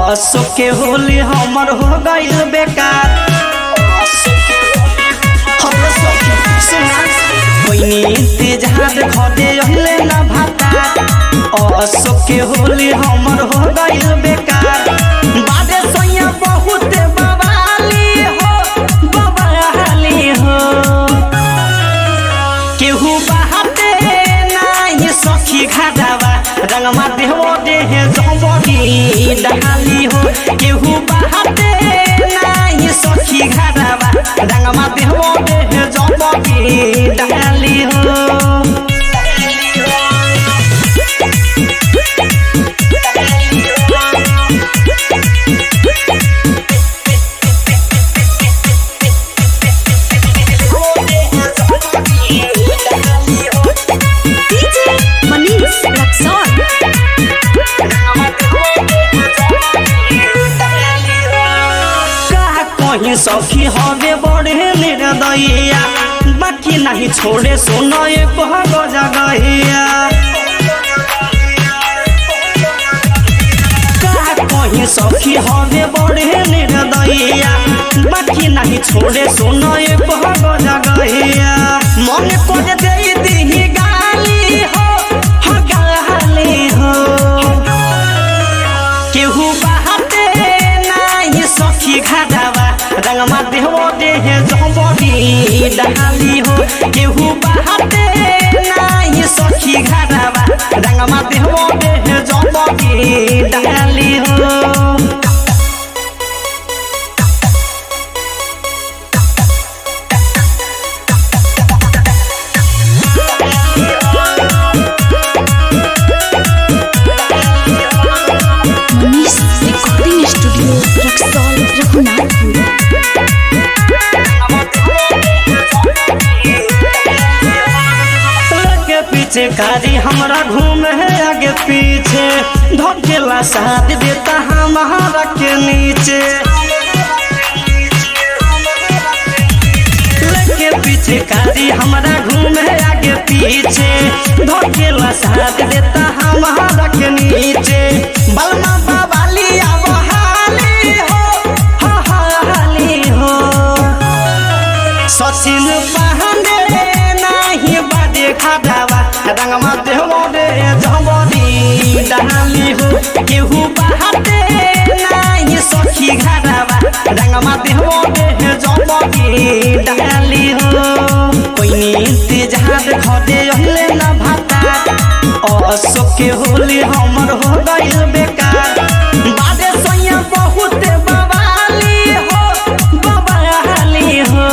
अशोक के होली हमर हो गइल बेकार हम सखी सुना कोई इंतजार घरे अहिले न भाता अशोक के होली हमर हो गइल बेकार बादे सैया बहुत बवाली हो बवाली हो केहू बहाते नाही सखी घाटावा रंगमा देहो देह जबरी डाली हो केहू बहाते नाही सखी घाटावा रंगमा देहो देह जबरी डाली हो DJ Manish Raxon. का कहीं सखी हवे बड़े निर्दयिया बाकी नहीं छोड़े सुनो ये कह जगहिया का कहीं सखी हवे बड़े निर्दयिया बाकी नहीं छोड़े सुनो ये कह जगहिया मन को दे दी गाली हो हो गाली हो केहू बहाते नाही सखी घाटावा रंगमा देहो देह जबरी डाली हो केहू बहाते नाही सखी घाटावा रंगमा देहो देह जबरी डाली हो Manish Recording Studio, Raxol, Raghunathpur. आगे पीछे कारी हमरा घूमे है आगे पीछे धकेला साथ देता हमारा के नीचे लगे पीछे कारी हमरा घूमे है आगे पीछे धकेला साथ देता हमारा के नीचे बलमा बाबाली अब हाली हो हा हाली हो सचिन पांडे नाही बाजे खाटावा रंगमा देहो दे जबरी डाली हो केहू बहाते नाही सखी घाटावा रंगमा देहो दे जबरी डाली हो कोई इंतजार घरे अहिले न भाता अशोक के होली हमर हो गइल बेकार बादे सैया बहुत बवाली हो बवाली हो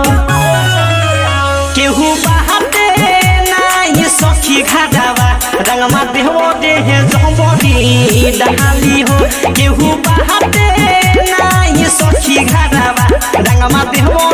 केहू बहाते नाही सखी घाटावा रंगमा देहो देह जबरी डाली हो केहू बहाते नाही सखी घाटावा रंगमा देहो